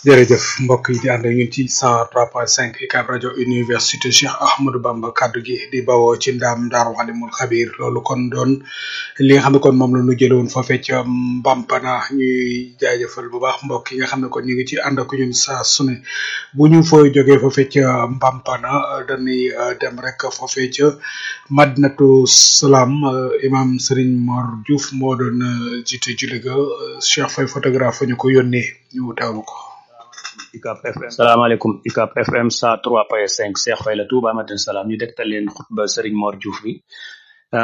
jërëjëf mbokk yi di ànd ak ñun ci 103.5 UCAB rajo université Cheikh Ahmadou Bamba kaddu gi di bawoo ci ndaam Daaru Xalimul Xabir loolu kon doon li nga xam ne kon moom la ñu jëlewoon foofee ca Mbampana ñuy jaajëfal bu baax mbokk yi nga xam ne kon ñu ngi ci ànd ak ñun saa su ne bu ñu fooy jógee foofee ca Mbampana dañuy dem rek foofee ca Madinatu Salaam imam Serigne Mor Diouf moo doon jiite julli ga Cheikh Faye photographe ñu ko yónnee ñu teewlu ko. UCAB FM salaamaaleykum UCAB FM 103.5 Cheikh Faye la Touba Madina Salaam ñu dégtal leen xutba Serigne Mor Diouf bi